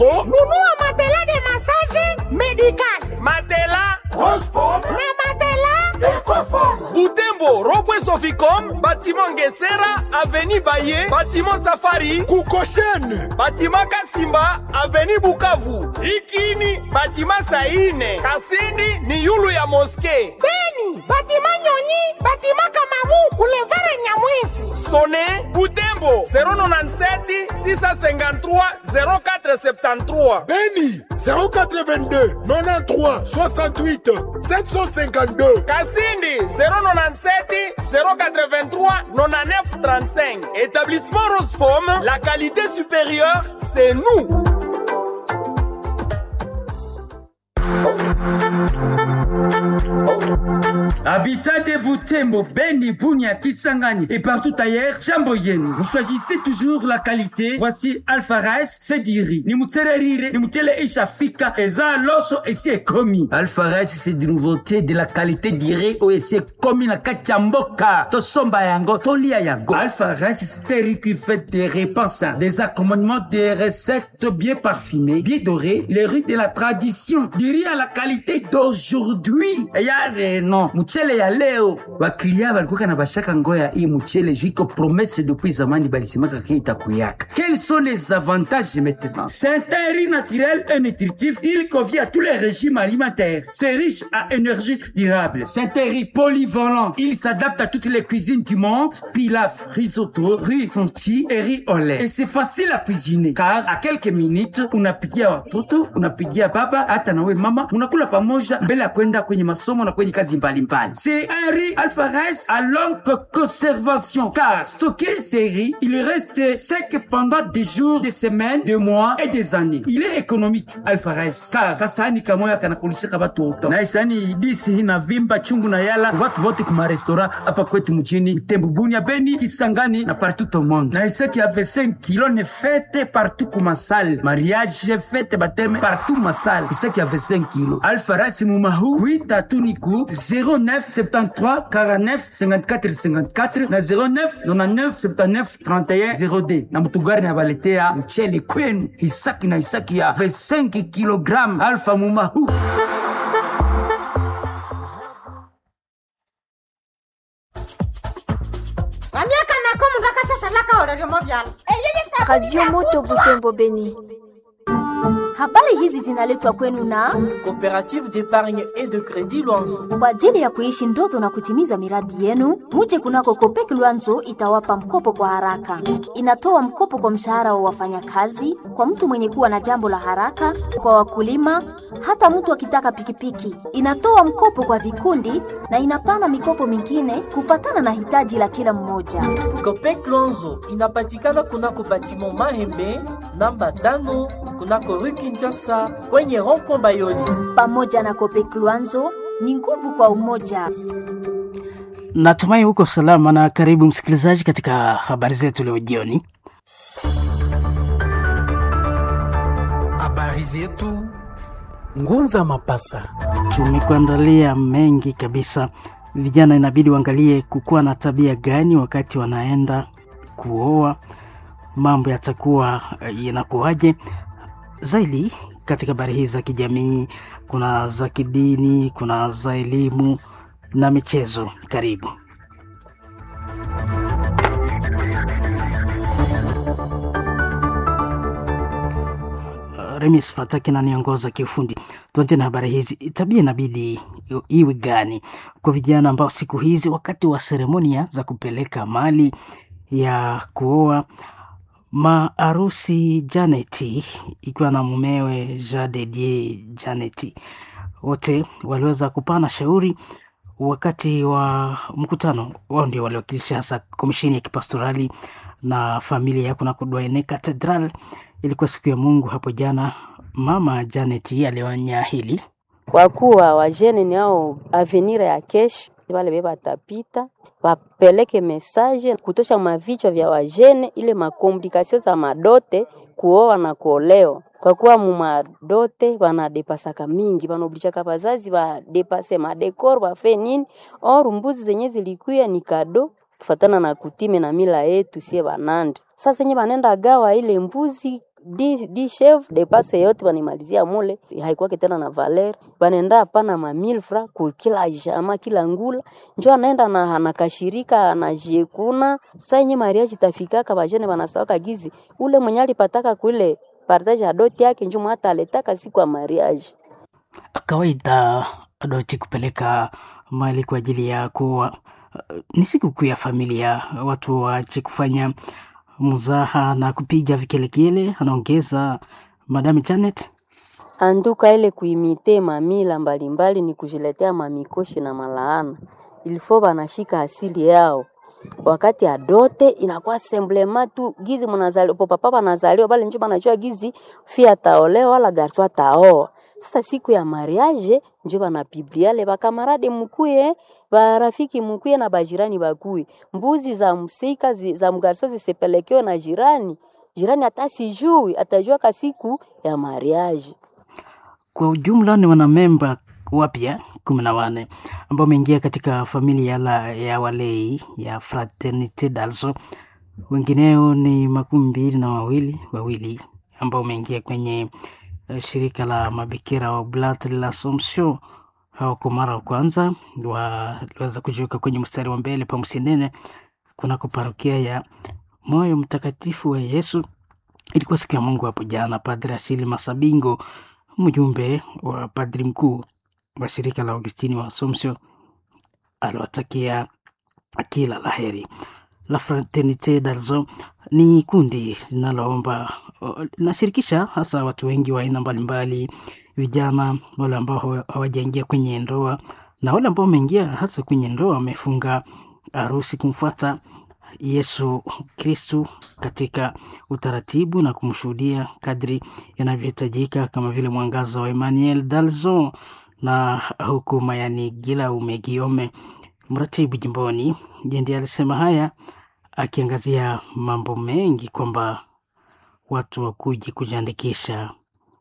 nunua matela de massage medical Matela Transform na matela Ecoform Butembo, Robwe Soficom, bâtiment Ngesera, avenue Baye, bâtiment Safari, Kukoshene bâtiment Kasimba, avenue Bukavu. Ikini, bâtiment Saine. Kasindi ni yulu ya moske. beni batima nyonyi batima kamabu boulevard nyamwisi Sone Butembo 097 653 0473. Beni 082 93 68 752 Cassindi 097 083 99 35. Établissement Roseform, la qualité supérieure, c'est nous. Habitat de Butembo, Beni, Bunia, Kisangani et partout ailleurs, jambo yenu. Vous choisissez toujours la qualité. Voici Alpha Rice, Sediri. Ni mutsererire, ni mutele ishafika, eza loso esi ekomi. Alpha Rice, c'est des nouveautés de la qualité dirée au esi ekomi na kati ya mboka. Tosomba yango, tolia yango. Alpha Rice, c'est un riz qui fait des repas sains, des accommodements, des recettes bien parfumées, bien dorées, les riz de la tradition, du riz à la qualité d'aujourd'hui. Yare non, mchele ya leo. Wakilia walikuwa na bashaka ngoya hii mchele jiko promesse depuis zamani balisemaka ke itakuyaka. Quels sont les avantages maintenant? C'est un riz naturel et nutritif. Il convient à tous les régimes alimentaires. C'est riche à énergie durable. C'est un riz polyvalent. Il s'adapte à toutes les cuisines du monde. Pilaf, risotto, riz sonti et riz au lait. Et c'est facile à cuisiner. Car à quelques minutes, unapigia watoto, unapigia baba, hata nawe mama, unakula pamoja mbele ya kwenda kwenye masomo na kwenye kazi mbalimbali. C'est un riz alpha rice à longue conservation. Car stocké ces riz, il reste sec pendant des jours, des semaines, des mois et des années. Il est économique alpha rice. Car kasani kamoya kanakulishaka watoto. na isani disi inavimba chungu na yala watu wote kuma restaurant hapa kwetu mjini Butembo, Bunia, Beni, Kisangani na partout au monde. Na isaki avait 5 kilos ne fête partout kuma salle. mariage fete bateme partout masala isaki ave 5 kilo Alpha Rice Mumahu, oui, Tatuniku, 09 73 49 54 54 na 09 99 79 31 02. na mutugari na baletea mchele kwenu hisaki na hisaki ya 25 kilogram alfa mumahu vamiaka nako mundu akashashalaka oleryomo vyalo eyeye Radio Moto Butembo Beni. Habari hizi zinaletwa kwenu na Coopérative d'épargne et de crédit Luanzo. kwa ajili ya kuishi ndoto na kutimiza miradi yenu. Muje kunako Kopek Luanzo itawapa mkopo kwa haraka. Inatoa mkopo kwa mshahara wa wafanyakazi, kwa mtu mwenye kuwa na jambo la haraka, kwa wakulima, hata mtu akitaka pikipiki. Inatoa mkopo kwa vikundi na inapana mikopo mingine kufatana na hitaji la kila mmoja. Copec Luanzo inapatikana kunako batiment Mahembe namba tano kunako rue Kinshasa kwenye rond-point Bayoni. Pamoja na Kopek Luanzo ni nguvu kwa umoja. Natumai huko salama na karibu msikilizaji katika habari zetu leo jioni. Habari zetu Ngunza Mapasa. Tumekuandalia mengi kabisa. Vijana inabidi waangalie kukuwa na tabia gani wakati wanaenda kuoa, mambo yatakuwa eh, yanakuwaje zaidi katika habari hizi za kijamii. Kuna za kidini, kuna za elimu na michezo. Karibu. Remis Fataki naniongoza kiufundi. Tuanze na habari hizi. Tabia inabidi i- iwe gani kwa vijana ambao siku hizi wakati wa seremonia za kupeleka mali ya kuoa maarusi Janeti ikiwa na mumewe Jadedie Janeti, wote waliweza kupana shauri wakati wa mkutano wao, ndio waliwakilisha hasa komisheni ya kipastorali na familia ya kunako Douaine Cathedral. Ilikuwa siku ya Mungu hapo jana. Mama Janet alionya hili kwa kuwa wajene ni ao avenir ya kesho, wale be batapita wapeleke mesaje kutosha mavichwa vya wajene, ile makomplikasio za madote kuoa na kuolewa kwa kuwa mumadote wanadepasaka mingi, wanaoblijaka bazazi badepase madekor bafe nini or mbuzi zenye zilikuya ni kado kufatana na kutime na mila yetu sie banande. Sasa nye banenda gawa ile mbuzi di, di chef depase yote banimalizia mule, haikuwake tena na valer, banenda hapana ma 1000 francs ku kila jama kila ngula, njo anaenda na anakashirika anajiekuna saa yenye mariage tafikaka bajene banasawaka gizi ule mwenye alipataka kule partage ya doti yake njo mwata aletaka siku ya mariage. kawaida doti kupeleka mali kwa ajili ya kuwa ni sikukuu ya familia, watu waache kufanya mzaha na kupiga vikelekele, anaongeza Madame Janet. Anduka ile kuimite mamila mbalimbali ni kujiletea mamikoshi na malaana. Ilifo banashika asili yao. Wakati ya dote inakuwa semblema tu gizi mnazaliwa po papa banazaliwa bale njo banajua gizi fia taolewa wala garso ataoa. Sasa siku ya mariage njo banapibliale bakamarade mukuye barafiki mukuye na bajirani bakuye. Mbuzi za msika zi, za mgarso zisipelekewe na jirani. Jirani hata sijui atajua ka siku ya mariage. Kwa ujumla ni wanamemba wapya kumi na wane ambao wameingia katika familia la ya walei ya Fraternite d'Alzo. Wengineo ni makumi mbili na wawili wawili ambao wameingia kwenye uh, shirika la mabikira wa Oblat de l'Assomption. Hao kwa mara wa kwanza waliweza kujiweka kwenye mstari wa mbele pa Msinene kunako parokia ya Moyo Mtakatifu wa Yesu. Ilikuwa siku ya Mungu hapo jana. Padre Ashili Masabingo mjumbe wa padri mkuu wa shirika la Augustini wa Assumption aliwatakia kila laheri. La Fraternite d'Alzo ni kundi linaloomba linashirikisha hasa watu wengi wa aina mbalimbali, vijana, wale ambao hawajaingia kwenye ndoa na wale ambao wameingia hasa kwenye ndoa, wamefunga harusi kumfuata Yesu Kristu katika utaratibu na kumshuhudia kadri inavyohitajika, kama vile mwangaza wa Emmanuel Dalzon na huku Mayani Gila Umegiome, mratibu jimboni, ndiye alisema haya akiangazia mambo mengi kwamba watu wakuje kujiandikisha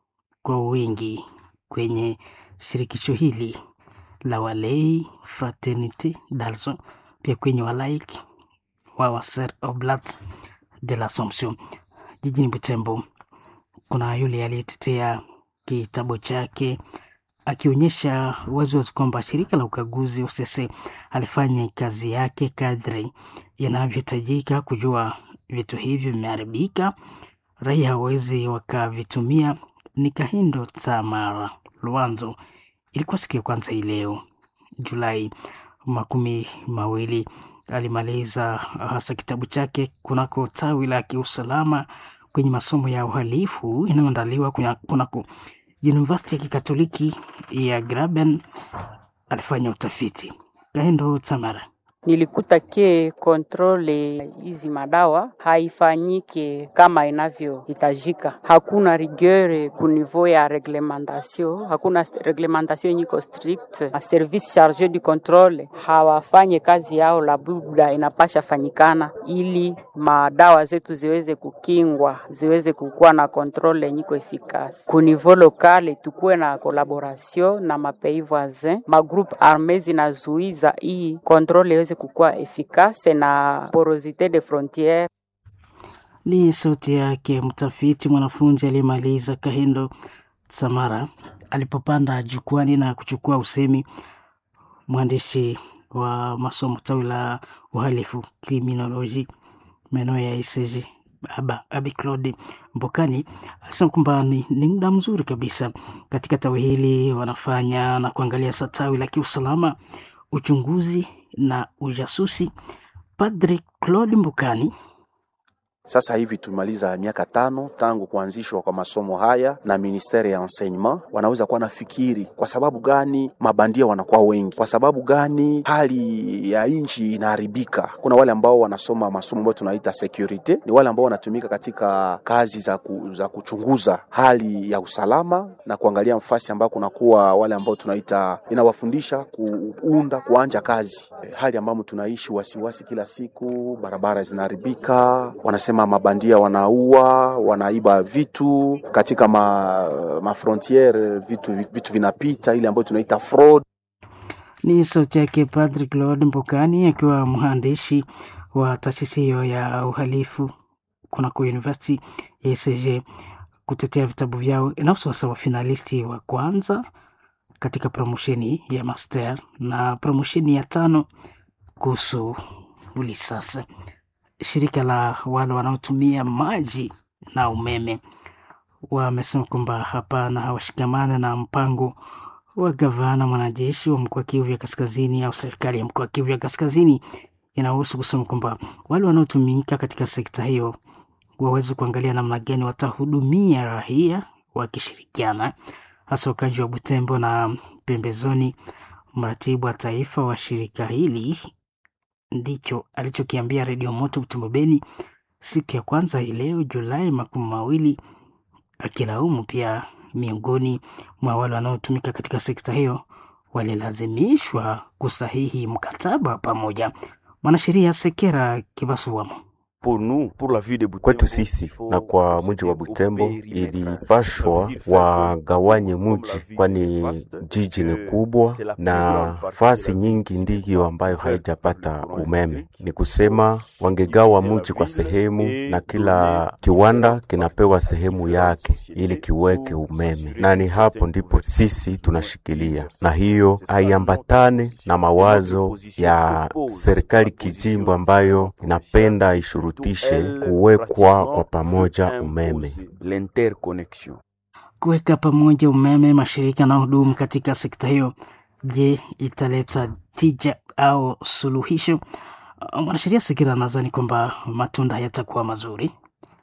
kwa wingi kwenye shirikisho hili la walei Fraternite Dalzon, pia kwenye walaiki wa Waser Oblat de l'Assomption jijini Butembo. Kuna yule aliyetetea kitabu chake akionyesha waziwazi kwamba shirika la ukaguzi OCC alifanya kazi yake kadri inavyohitajika kujua vitu hivyo vimeharibika, raia hawezi wakavitumia. Ni Kahindo Tamara Luanzo. Ilikuwa siku ya kwanza hii leo Julai makumi mawili alimaliza hasa kitabu chake kunako tawi la kiusalama kwenye masomo ya uhalifu inayoandaliwa kunako University ya Kikatoliki ya Graben. Alifanya utafiti. Kaendo Tamara nilikuta ke kontrole hizi madawa haifanyike kama inavyohitajika. Hakuna rigueur ku niveau ya reglementation, hakuna reglementation nyiko strict. A service charge du controle hawafanye kazi yao la buda inapasha fanyikana, ili madawa zetu ziweze kukingwa, ziweze kukuwa na kontrole nyiko efikasi ku niveau lokale. Tukuwe na collaboration na mapais voisin, magroupe arme zinazuiza hii kontrole iweze kukuwa efikase na porosite de frontiere. Ni sauti yake mtafiti mwanafunzi aliyemaliza Kahindo Samara alipopanda jukwani na kuchukua usemi. Mwandishi wa masomo tawi la uhalifu kriminoloji maeneo ya ICG Aba, Abi Claude Mbokani alisema kwamba ni, ni muda mzuri kabisa katika tawi hili wanafanya na kuangalia sa tawi la kiusalama, uchunguzi na ujasusi. Padri Claude Mbukani sasa hivi tumaliza miaka tano tangu kuanzishwa kwa masomo haya na ministeri ya enseignement. Wanaweza kuwa nafikiri kwa sababu gani mabandia wanakuwa wengi, kwa sababu gani hali ya nchi inaharibika. Kuna wale ambao wanasoma masomo ambayo tunaita security, ni wale ambao wanatumika katika kazi za, ku, za kuchunguza hali ya usalama na kuangalia mfasi ambao kunakuwa wale ambao tunaita inawafundisha kuunda kuanja kazi, hali ambamo tunaishi wasiwasi kila siku, barabara zinaharibika, wanasema mabandia wanaua, wanaiba vitu katika ma, ma frontiere, vitu, vitu vinapita ile ambayo tunaita fraud. Ni sauti yake Padri Claude Mbokani akiwa mhandisi wa taasisi hiyo ya uhalifu kunako University ya ECG kutetea vitabu vyao. Inahusu sasa wafinalisti wa kwanza katika promosheni ya master na promosheni ya tano kuhusu ulisasa. Shirika la wale wanaotumia maji na umeme wamesema kwamba hapana, hawashikamana na mpango wa gavana mwanajeshi wa mkoa Kivu ya Kaskazini au serikali ya mkoa Kivu ya Kaskazini inahusu kusema kwamba wale wanaotumika katika sekta hiyo waweze kuangalia namna gani watahudumia raia wakishirikiana, hasa wakaji wa Butembo na pembezoni. Mratibu wa taifa wa shirika hili ndicho alichokiambia Redio Moto Butembo Beni siku ya kwanza hii leo Julai makumi mawili, akilaumu pia miongoni mwa wale wanaotumika katika sekta hiyo walilazimishwa kusahihi mkataba pamoja. Mwanasheria Sekera Kibasuwamo kwetu sisi na kwa mji wa Butembo ilipashwa wagawanye mji, kwani jiji ni kubwa na fasi nyingi ndiyo ambayo haijapata umeme. Ni kusema wangegawa mji kwa sehemu, na kila kiwanda kinapewa sehemu yake ili kiweke umeme, na ni hapo ndipo sisi tunashikilia, na hiyo haiambatane na mawazo ya serikali kijimbo ambayo inapenda ishurutishe kuwekwa kwa pamoja umeme. Kuweka pamoja umeme mashirika na hudumu katika sekta hiyo, je, italeta tija au suluhisho? Mwanasheria Sekira anadhani kwamba matunda hayatakuwa mazuri.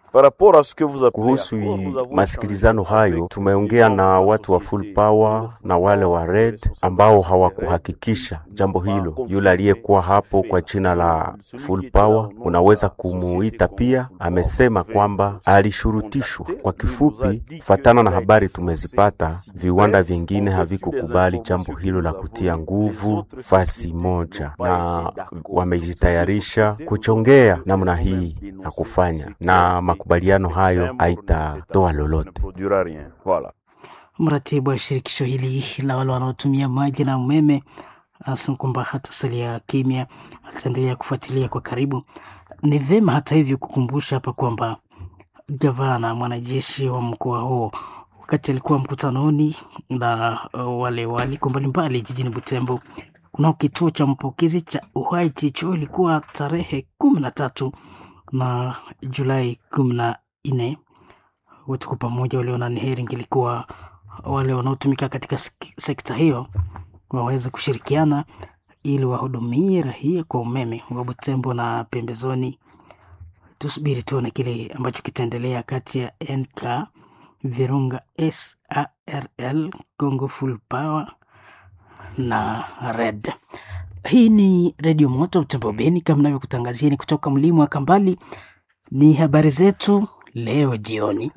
Kuhusu masikilizano hayo, tumeongea na watu wa Full Power na wale wa Red ambao hawakuhakikisha jambo hilo. Yule aliyekuwa hapo kwa jina la Full Power, unaweza kumuita pia, amesema kwamba alishurutishwa. Kwa kifupi, kufatana na habari tumezipata, viwanda vingine havikukubali jambo hilo la kutia nguvu fasi moja, na wamejitayarisha kuchongea namna hii ya kufanya na makubaliano hayo haitatoa lolote. Mratibu wa shirikisho hili la wale wanaotumia maji na umeme anasema kwamba hatasalia kimya, ataendelea kufuatilia kwa karibu. Ni vema hata hivyo kukumbusha hapa kwamba gavana mwanajeshi wa mkoa huo wakati alikuwa mkutanoni na wale waliko mbalimbali jijini Butembo kunao kituo cha mpokezi cha Uhai Chicho, ilikuwa tarehe kumi na tatu na Julai kumi na nne. Wote kwa pamoja waliona ni heri ingelikuwa wale wanaotumika katika sekta hiyo waweze kushirikiana ili wahudumie raia kwa umeme wa Butembo na pembezoni. Tusubiri tuone kile ambacho kitaendelea kati ya NK Virunga SARL Congo Full Power na Red. Hii ni Redio Moto Butembo Beni, kama navyokutangazieni kutoka mlima wa Kambali. Ni habari zetu leo jioni.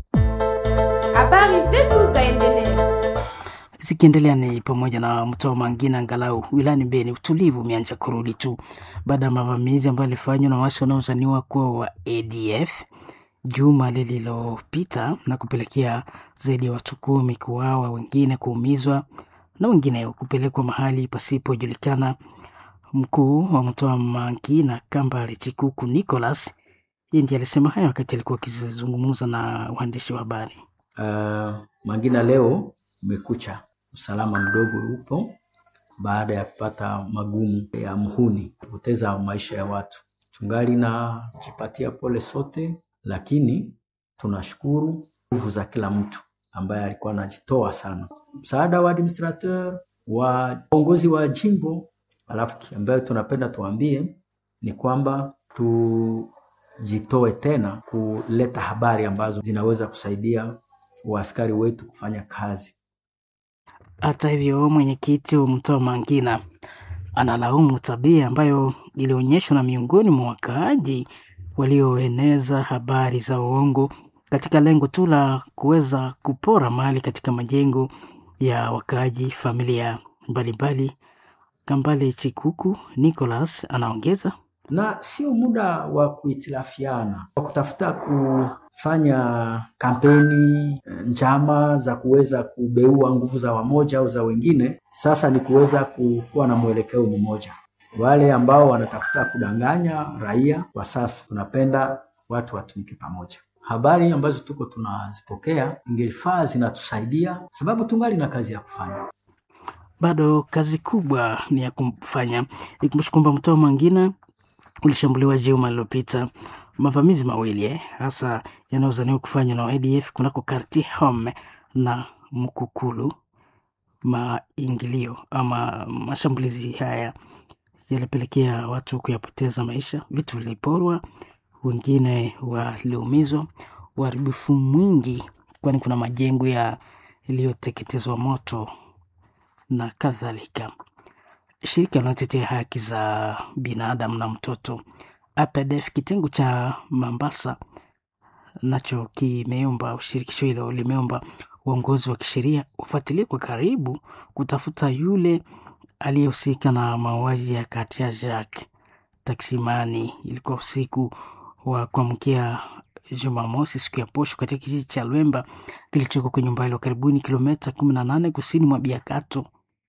Habari zetu zaendelea zikiendelea ni pamoja na mtoa mangina angalau wilani Beni, utulivu umeanza kurudi tu baada ya mavamizi ambayo yalifanywa na wasi wanaozaniwa kuwa wa ADF juma lililopita na kupelekea zaidi ya watu kumi kuuawa, wengine kuumizwa na wengine kupelekwa mahali pasipojulikana. Mkuu wa mtoa mangina Kambale Chikuku Nicholas yeye ndiye alisema hayo wakati alikuwa akizungumza na waandishi wa habari. Uh, Mangina leo umekucha, usalama mdogo upo baada ya kupata magumu ya mhuni kupoteza maisha ya watu. Tungali na jipatia pole sote, lakini tunashukuru nguvu za kila mtu ambaye alikuwa anajitoa sana, msaada wa administrateur wa uongozi wa jimbo. Alafu ambayo tunapenda tuambie ni kwamba tujitoe tena kuleta habari ambazo zinaweza kusaidia waaskari wetu kufanya kazi. Hata hivyo, mwenyekiti wa mtoa Mangina analaumu tabia ambayo ilionyeshwa na miongoni mwa wakaaji walioeneza habari za uongo katika lengo tu la kuweza kupora mali katika majengo ya wakaaji, familia mbalimbali. Kambale Chikuku Nicholas anaongeza na sio muda wa kuhitilafiana, wa kutafuta kufanya kampeni njama za kuweza kubeua nguvu za wamoja au za wengine. Sasa ni kuweza kuwa na mwelekeo mmoja. Wale ambao wanatafuta kudanganya raia kwa sasa, tunapenda watu watumike pamoja. habari ambazo tuko tunazipokea ingefaa zinatusaidia, sababu tungali na kazi ya kufanya. bado kazi kubwa ni ya kumfanya. Ikumbushe kwamba mtaa mwingine ulishambuliwa juma lililopita, mavamizi mawili eh, hasa yanayozaniwa kufanywa na ADF kunako karti Home na Mkukulu. Maingilio ama mashambulizi haya yalipelekea watu kuyapoteza maisha, vitu viliporwa, wengine waliumizwa, uharibifu mwingi, kwani kuna majengo ya yaliyoteketezwa moto na kadhalika. Shirika linalotetea haki za binadamu na mtoto APDF kitengo cha Mombasa nacho kimeomba, shirikisho hilo limeomba uongozi wa kisheria ufuatilie kwa karibu kutafuta yule aliyehusika na mauaji ya Katia Jacques Taksimani. Ilikuwa usiku wa kuamkia Jumamosi, siku ya posho, katika kijiji cha Lwemba kilichoko kwenye umbali wa karibuni kilomita kumi na nane kusini mwa Biakato,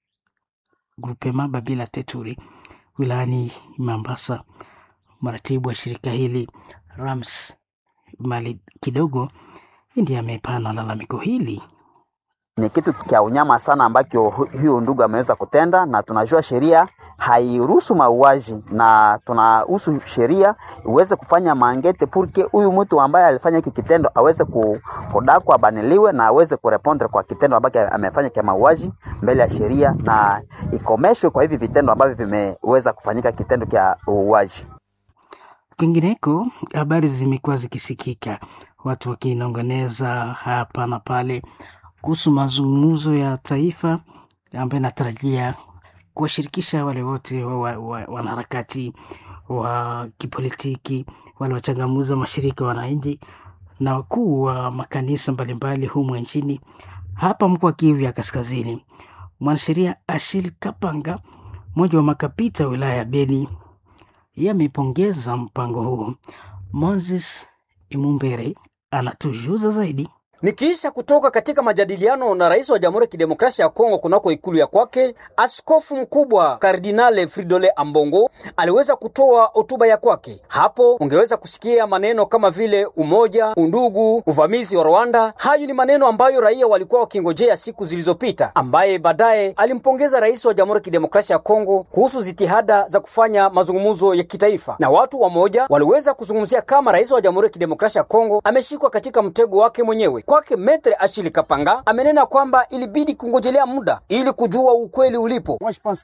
grupema Babila Teturi, wilayani Mombasa. Mratibu wa shirika hili Rams Mali kidogo ndiye amepana lalamiko hili. Ni kitu cha unyama sana ambacho huyo ndugu ameweza kutenda, na tunajua sheria hairuhusu mauaji, na tunahusu sheria iweze kufanya mangete purke huyu mtu ambaye alifanya hiki kitendo aweze kudakwa, abaniliwe na aweze kurepondre kwa kitendo ambacho amefanya cha mauaji mbele ya sheria, na ikomeshwe kwa hivi vitendo ambavyo vimeweza kufanyika kitendo cha uuaji. Kwingineko, habari zimekuwa zikisikika, watu wakinongoneza hapa na pale kuhusu mazungumzo ya taifa ambayo inatarajia kuwashirikisha wale wote wanaharakati wa, wa, wa kipolitiki, wale wachangamuzi wa mashirika ya wananchi na wakuu wa makanisa mbalimbali humu nchini. Hapa mkoa wa Kivu ya Kaskazini, mwanasheria Ashil Kapanga, mmoja wa makapita wa wilaya ya Beni, yeye amepongeza mpango huu. Moses Imumbere anatujuza zaidi. Nikiisha kutoka katika majadiliano na rais wa Jamhuri ya Kidemokrasia ya Kongo kunako ikulu ya kwake, askofu mkubwa Kardinale Fridole Ambongo aliweza kutoa hotuba ya kwake. Hapo ungeweza kusikia maneno kama vile umoja, undugu, uvamizi wa Rwanda. Hayo ni maneno ambayo raia walikuwa wakingojea siku zilizopita, ambaye baadaye alimpongeza rais wa Jamhuri ya Kidemokrasia ya Kongo kuhusu jitihada za kufanya mazungumzo ya kitaifa, na watu wamoja waliweza kuzungumzia kama rais wa Jamhuri ya Kidemokrasia ya Kongo ameshikwa katika mtego wake mwenyewe. Kwake Metre Achille Kapanga amenena kwamba ilibidi kungojelea muda ili kujua ukweli ulipo.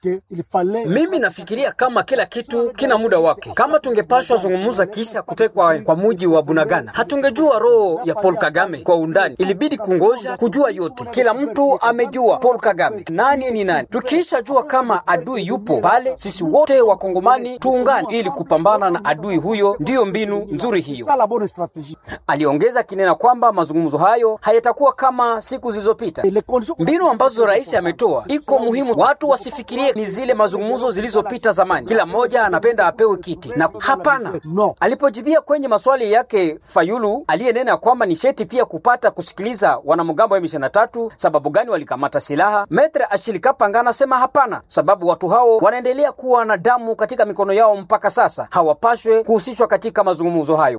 Mimi nafikiria kama kila kitu kina muda wake. Kama tungepashwa zungumza kisha kutekwa kwa muji wa Bunagana, hatungejua roho ya Paul Kagame kwa undani. Ilibidi kungoja kujua yote. Kila mtu amejua Paul Kagame nani ni nani. Tukisha jua kama adui yupo pale, sisi wote wakongomani tuungane ili kupambana na adui huyo. Ndiyo mbinu nzuri hiyo. Aliongeza kinena kwamba mazungumzo hayo hayatakuwa kama siku zilizopita. Mbinu ambazo rais ametoa iko muhimu, watu wasifikirie ni zile mazungumzo zilizopita zamani, kila mmoja anapenda apewe kiti na hapana. Alipojibia kwenye maswali yake Fayulu aliyenena kwamba ni sheti pia kupata kusikiliza wanamgambo wa M23 sababu gani walikamata silaha, Metre Achille Kapanga anasema hapana, sababu watu hao wanaendelea kuwa na damu katika mikono yao mpaka sasa, hawapashwe kuhusishwa katika mazungumzo hayo.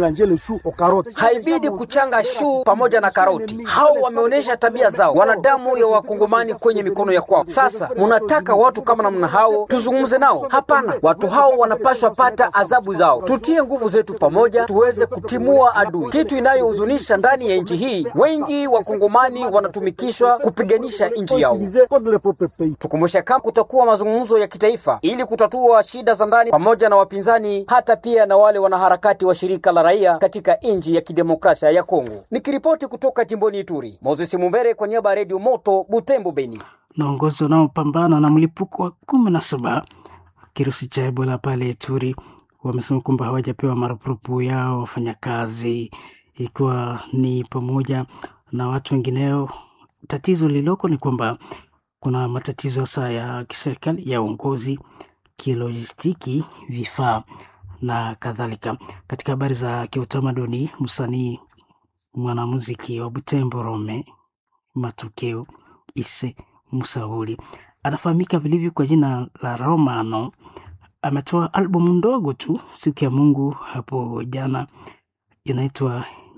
Haibidi kuchanga shu pamoja na karoti. Hao wameonyesha tabia zao, wana damu ya wakongomani kwenye mikono ya kwao. Sasa munataka watu kama namna hao tuzungumze nao? Hapana, watu hao wanapashwa pata adhabu zao. Tutie nguvu zetu pamoja, tuweze kutimua adui. Kitu inayohuzunisha ndani ya nchi hii, wengi wakongomani wanatumikishwa kupiganisha nchi yao. Tukumbushe kama kutakuwa mazungumzo ya kitaifa ili kutatua shida za ndani pamoja na wapinzani, hata pia na wale wanaharakati wa shirika la raia katika nchi ya kidemokrasia ya Kongo. Nikiripoti kutoka jimboni Ituri, Moses Mumbere kwa niaba ya Redio Moto Butembo, Beni. Naongozi wanaopambana na mlipuko wa kumi na saba kirusi cha Ebola pale Ituri wamesema kwamba hawajapewa marupurupu yao wafanyakazi, ikiwa ni pamoja na watu wengineo. Tatizo lililoko ni kwamba kuna matatizo hasa ya kiserikali ya uongozi, kilojistiki, vifaa na kadhalika. Katika habari za kiutamaduni, msanii mwanamuziki wa Butembo Rome Matokeo Ise Musauli anafahamika vilivyo kwa jina la Romano. Ametoa albumu ndogo tu siku ya Mungu hapo jana, inaitwa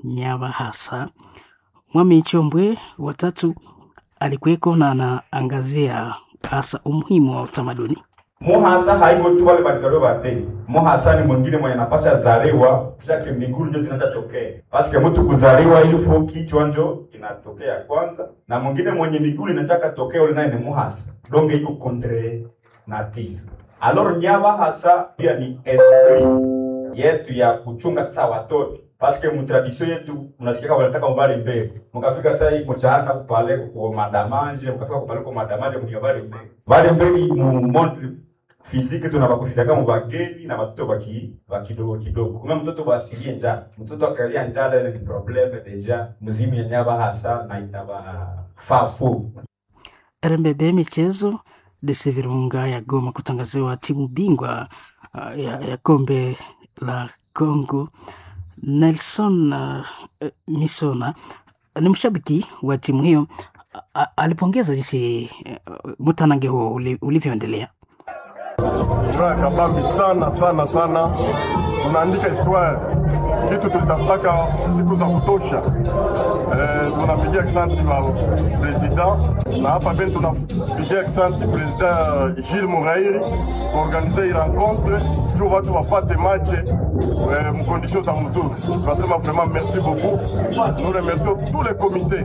Nyabahasa. Mwami Chombwe watatu alikuweko na anaangazia hasa umuhimu wa utamaduni. Muhasa haiko tu wale balizaliwa badei. Muhasa ni mwingine mwenye napasha zaliwa kisha kimiguru ndio zinatokea. Paske mtu kuzaliwa ili fo kichwa njo inatokea kwanza na mwingine mwenye miguru inataka tokea ule naye ni muhasa. Donge iko contre native. Alors nyaba hasa pia ni esprit yetu ya kuchunga sasa watoto paske mutradisio yetu mnasikia wanataka mbali mbele mkafika sasa hii mchana kupale kwa madamanje mkafika kupale kwa madamanje mniabali mbele bali mbele mu monde fiziki tunabakusidaka mu bageni na watoto baki bakidogo kidogo kuma mtoto basilie njaa mtoto akalia njala ile ni probleme deja mzimu ya nyaba hasa na itaba fafu RMBB michezo DC Virunga ya Goma kutangaziwa timu bingwa uh, ya, ya kombe la Congo. Nelson uh, Misona ni mshabiki wa timu hiyo, a- a- alipongeza jinsi uh, mtanange huo uli- ulivyoendelea. furaha kabambi sana sana sana, tunaandika histoire kitu tulitafutaka siku za kutosha. Eh, tunapigia asante wa president na hapa beni tunapigia asante president Gilles Murairi kuorganize hii rencontre juu watu wapate match eh, mkondition za mzuri. Tunasema vraiment merci beaucoup, nous remercions tous les comités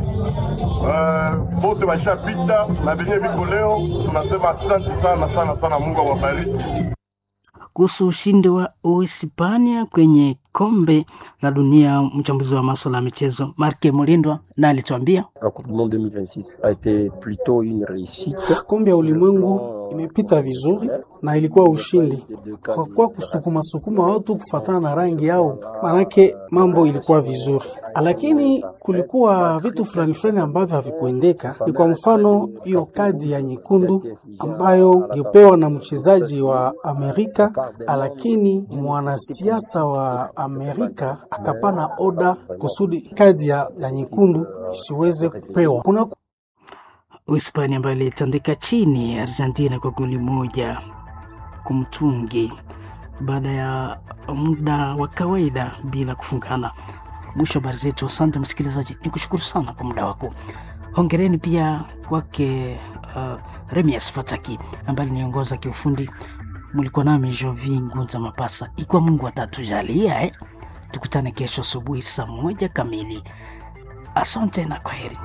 eh, bote washapita na benye viko leo, tunasema asante sana sana sana, Mungu awabariki. Kuhusu ushindi wa Uhispania kwenye kombe la dunia, mchambuzi wa maswala ya michezo Marke Mulindwa na alituambia La Coupe du Monde 2026 a été plutôt une réussite. Kombe ya ulimwengu imepita vizuri na ilikuwa ushindi kwa kuwa kusukuma sukuma watu kufatana na rangi yao, manake mambo ilikuwa vizuri, lakini kulikuwa vitu fulani fulani ambavyo havikuendeka. Ni kwa mfano hiyo kadi ya nyekundu ambayo ilipewa na mchezaji wa Amerika, lakini mwanasiasa wa Amerika akapana oda kusudi kadi ya, ya nyekundu isiweze kupewa. Kuna Uhispania ambayo ilitandika chini Argentina kwa goli moja kumtungi baada ya muda wa kawaida bila kufungana. Mwisho wa habari zetu. Asante msikilizaji, ni kushukuru sana kwa muda wako. Hongereni pia kwake uh, Remias Fataki ambaye aliongoza kiufundi. Mlikuwa nami Jovi Ngunza Mapasa, ikiwa Mungu atatujalia eh. Tukutane kesho asubuhi saa moja kamili. Asante na kwaheri.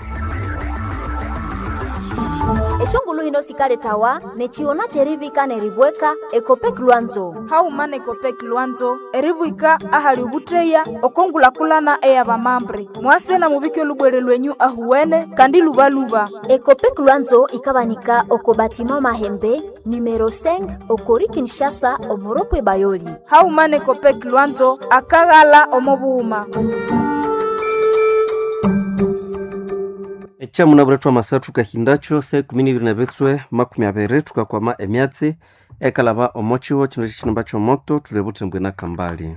eshongulu hino sikale tawa nechiona cherivika neribweka ekopek lwanzo haumana ekopek lwanzo eribwika ahali ubutreya okongulakulana eya bamambre mwasena mubike lubwere lwenyu ahuwene kandi lubaluba ekopek lwanzo ikabanika oko batima mahembe numero 5 okori kinshasa omoropwe bayoli haumana ekopek lwanzo akaghala omobuuma echamuna bure twamasathu kahindacho se kumi nibiri na bitswe makumi abiri tukakwama emyatsi ekalaba omochiwo chino chichinomba chomoto tuli butembwe na kambali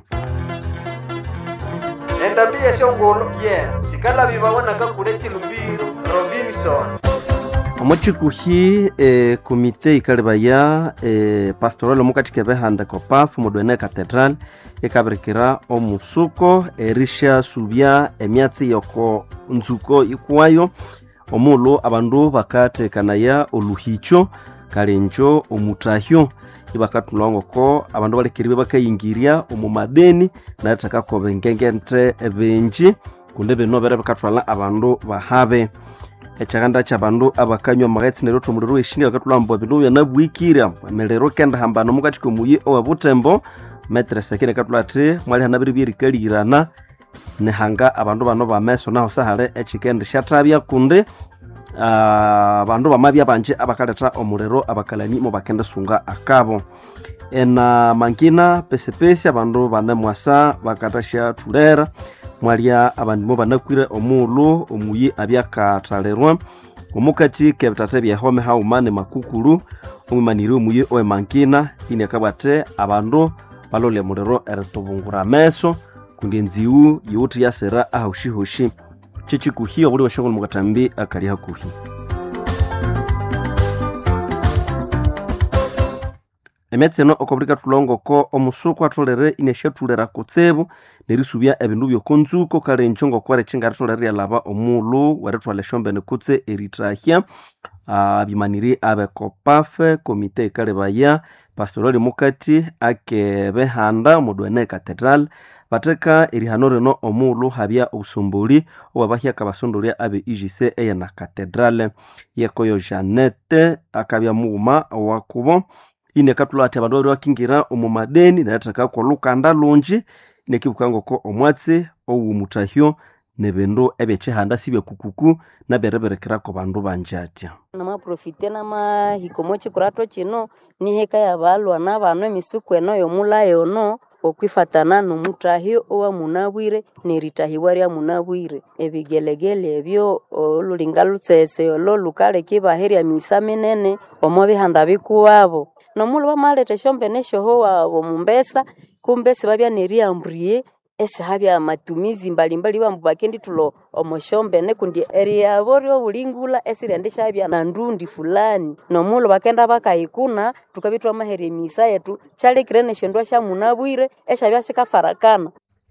endabi yeshongolo ye sikalabi babonaka kule chilumbiro robinson omochikuhi e, komite ikalibaya e, pastoral omukathika behanda kopafu modwene catedral ikabirikira omusuko erisha subya emyatsi yoko nzuko ikuwayo omulu abandu bakatekanaya oluhicho kalenjo omutahyo ibakathulangoko abandu balekeribe bakayingirya omu madeni nathakakoba engengente binji kundi bino bere bikathwala abandu bahabe ekyaganda kyabandu abakanywa amaghetse neryo thomuliro weshinga bakathulamba bindu byanabwikira emelero kenda hambana omukati komuyi owe butembo metre sekine kathula athi mwali hanabiri byerikalirana nihanga abandu bano bameso naho sahali ekikendi syathabya kundi ah, abandu bamabya banji abakaletha omuliro abakalani mo bakendisunga akabo ena mangina pesipesi abandu banemwasa bakathasyathulera mwalya abandimo banakwire omulu omuyi abyakathalirwa omukati kebithatha byehome hauma ne makukulu omwimaniri omuyi owe mangina ini akabwate abandu balolya muliro eritubungura ameso kundi enziwu yiwuthi yasira ahoshihoshi kyekikuhi obuli washongolo mukatambi akali hakuhi emyatsi eno okobulika thulongoko omusuku atholere inasyatulera kutsibu nerisubya ebindu byokonzuko kale injo ngokwere kingaritholere ryalaba omulhu werithwala esyombene kutse erithahya abimaniri abekopafe komite ikalebaya pastorali mukati akebehanda omudwene cathedral batheka erihano rino omulhu habya obusumbuli obwabahyaka basondolya abe igc eyena cathedral yekoyo janete akabya mughuma owakubo inekathulha athi abandu babiri bakingira omu madeni nerithekako olukanda lungi nekibuka ngoko omwatsi owomutahyo nebindu ebyekihanda sibyakukuku nabyereberekerako bandu banji atya namaprofite namahikomo chikurato chino niheka yabalwa nabano emisuku eno yomulayo ono okwifatana nomutahyo owamunabwire neritahiwa lyamunabwire ebigelegele ebyo olulinga lutsese olo lukaleka ibaherya misa minene omo bihanda bikuwabo nomulhu bamaleta esyombene esyoho wabo mumbesa kumbesi babya neriamburie esihabya matumizi mbalimbali bambu bakenditulo omosyombene kundi eriyabo ryobulingula esirendishabya na ndundi fulani nomulhu bakenda bakayikuna tukabya twamaherya emisa yetu kyalekire nesyondwa syamunabwire esyabya sikafarakana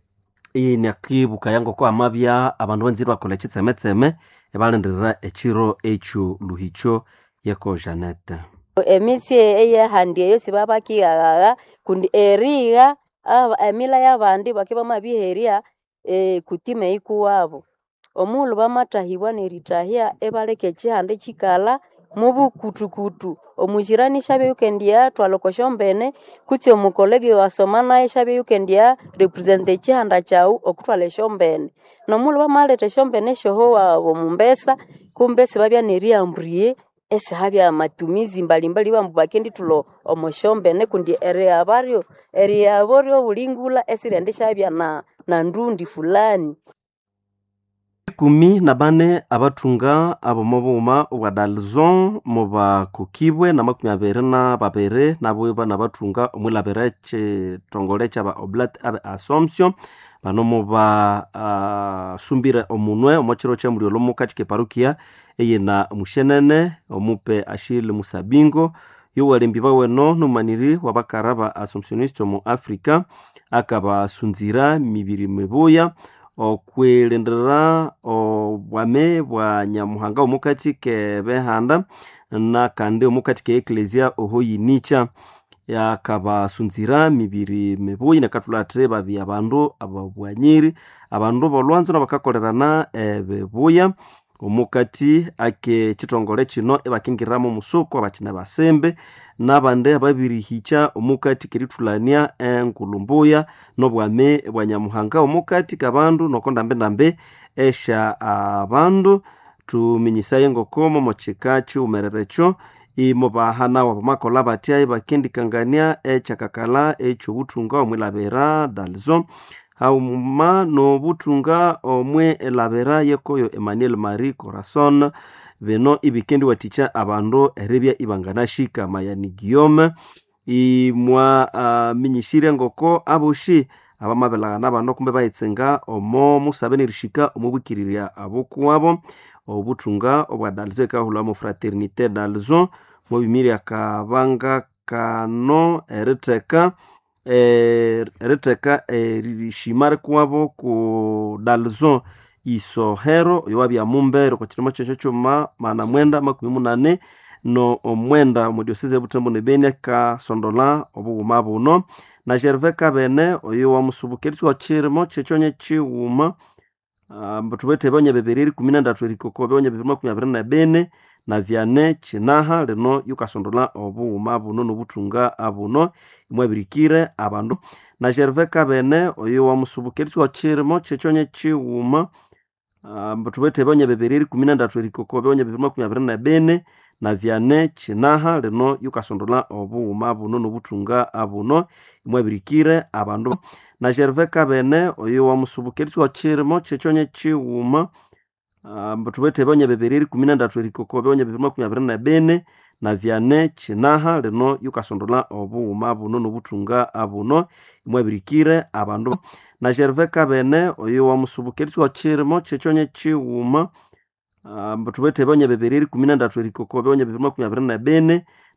iyi niakibuka yangoko amabya abandu banzire bakola ekitsemetseme ebalindirira ekiro ekyo luhikyo yeko janete emisi eyehandi eyo sibabakighaghaga kundi erigha aba- emila y'abandi baki bamabiherya e, kutima eikuwabo omulhu bamatahibwa neritahya ebaleka ekihanda ekikalha mubukutukutu omujirani syabya yukendya thwala oko syombene kutsi omukolege wasoma naye syabya yukendya representa ekihanda kyawu okuthwala esyombene nomulhu bamaleta esyombene esyoho wabo mumbesa kumbesi babya neriamburie esihabya matumizi mbalimbali bambu bakenditulo omosyombene kundi eriyaba eriyabo ryobulingula esirendishabya na, na ndundi fulani ikumi na bane abathunga abomobughuma obwa dalzon mubakukibwe na makumi abiri na babiri nabo bana bathunga omwilabira ekitongole kyaba oblat abe assumption bano mubasumbire omunwe omo kiro kyemulyolo mukati keparukia eyina mushenene omupe ashile musabingo yowalembi baweno numaniri wabakara ba assumptioniste omu africa akabasunzira mibiri mibuya okwilindirira obwame bwa nyamuhanga omukati kebehanda nakandi omukati ke eklesia oho yinikya yakabasunzira mibiri mibuyi nekathulha babi abandu ababwanyiri abandu bolwanzo nabakakolerana ebibuya omukati ake kitongole kino ebakingiriramu omusuku abakine basembe nabandi ababirihikya omukati kerithulania enkulumbuya nobwame bwa nyamuhanga omukati kabandu noko ndambendambe esya abandu tuminyisaye ngoko momokika kiwumerere imubahanawo bamakola batya ibakendikangania ekyakakala ekyobuthunga omwilabira dalzo hauma nobuthunga omwe elabira yekoyo emmanuel marie corazon bino ibikendiwathikya abandu eribya ibanganashika mayani guillaume imwa uh, minyisire ngoko aboshi abamabelaghana bano kumbe bayitsenga omo musabe nerishika omubwikirirya abokuwabo obuthunga obwa dalzo ekahulhamu fraternité dalzo mubimiri akabanga kano eritheka eh, eritheka erishima rikuwabo ku dalzo isohero oyo wabya mumbere kwa kirimo kyekyo kyuma mana mwenda makumi munane no omwenda omudiosese ebutembo nebeni akasondola obughuma buno na gerve kabene oyo wamusubukirisi wa kirimo kyekyonye kighuma uh, thubethe ebyonya bibiri erikumi nendatu erikoko ebyonya bibiri makumi abiri na bene na vyane kinaha lino yukasondola obughuma buno nobuthunga abuno imwabirikire abandu na gerve kabene oyo wamusubukirisi wa kirimo kyekyonye kighuma uh, thubethe ebyonya bibiri erikumi nendatu erikoko ebyonya bibiri makumi abiri na bene na vyane kinaha lino yukasondola obughuma buno nobuthunga abuno imwabirikire abandu na gerve kabene oyo wamusubukirisi wa kirimo kyekyonye kighuma uh, thubethe ebyonya bibiri erikumi nendatu erikoko ebyonya bibiri makumi abiri na bene na vyane kinaha lino yukasondola obughuma buno nobuthunga abuno imwabirikire abandu na gerve kabene oyo wamusubukirisi wa kirimo kyekyonye kighuma uh, thubethe ebyonya bibiri erikumi nendatu erikoko ebyonya bibiri makumi abiri na bene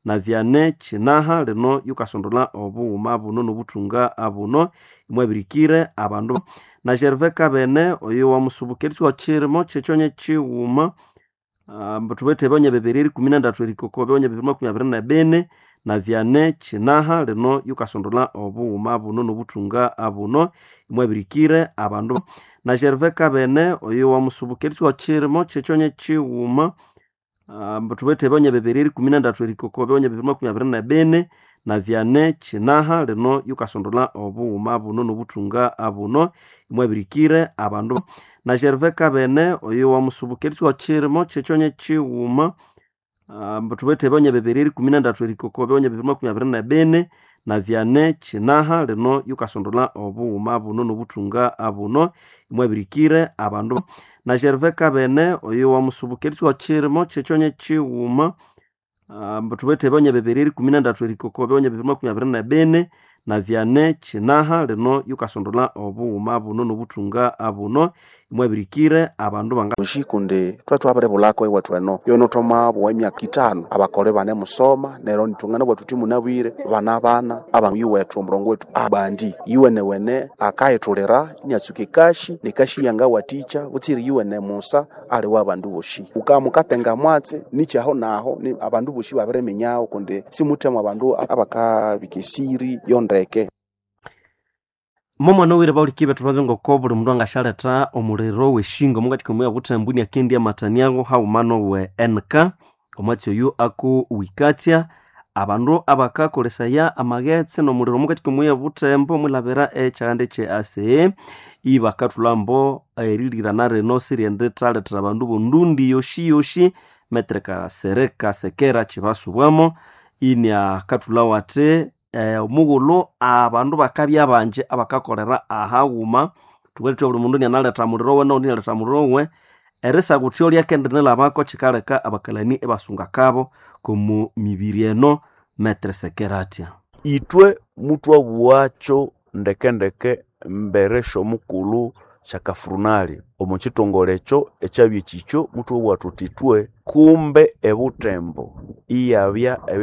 na vyane chinaha lino yukasondola obughuma buno nobuthunga abuno imwabirikire abandu na gerve kabene oyo wamusubukirisya wakirimo kyekyonya kighuma uh, thubethe ebyonya bibiri erikumi nendatu erikoko ebyonya bibiri makumi abiri na bine na vyane chinaha lino yukasondola obughuma buno nobuthunga abuno imwabirikire abandu na gerve kabene oyo wamusubukirisya wakirimo kyekyonya kighuma uh, thubethe ebyonya bibiri erikumi nendatu erikoko ebyonya bibiri makumi abiri na bine na vyane chinaha lino yukasondola obughuma buno nobuthunga abuno imwabirikire abandu na gerve kabene oyo wamusubukirisya wakirimo kyekyonya kighuma uh, thubethe ebyonya bibiri erikumi nendatu erikoko ebyonya bibiri makumi abiri na bine na vyane chinaha lino yukasondola obughuma buno nobuthunga abuno imwabirikire abandu na gerve kabene oyo wamusubukirisya wakirimo kyekyonya kighuma uh, thubethe ebyonya bibiri erikumi nendatu erikoko ebyonya bibiri makumi abiri na bine na vyane chinaha lino yukasondola obughuma buno nobuthunga abuno imwabirikire abandu banga ushikundi twethu abere bulako iwe tweno yono thoma bwa emyaka itano abakole bane musoma nero nitungana bwetu timu nabwire bana bana aba iwethu omurongo wetu abandi iwene wene akayithulira niatsuka ekashi nekashi yanga waticha butsiri iwene musa ali wa abandu boshi ukamukatenga mwatse nichaho naho ni abandu boshi babere menyaho kundi simuthemu abandu abakabika esiri yondeke momwana owire baulikibe thubanze ngoko buli mundu angashaletha omuliro weshingo mukati komuya buthambuni akendi amataniago haumano we nk omwatsi oyu aku wikatya abandu abakakolesaya amaghetse nomuliro mukati komuya buthembo mwilabira ekyaganda kye ase ibakathulhambo erilirana rino siryenditalethera abandu bondundi yoshi yoshi metreka sereka sekera kibasubwamo ini akathulawo ati eh, omughulhu abandu bakabya banji abakakolera ahaghuma thukalithwa buli mundu nianaletha muliro we noundi nialetha muliro we erisakuthyo lyakendinilhabako kikaleka abakalani ibasunga kabo komu mibiri eno metre sekeratya itwe muthwabughacho ndekendeke mbere syomukulu syakafurunali omu kitongole ekyo ekyabya ekikyo muthwabugha thuthi itwe kumbe ebuthembo iyabya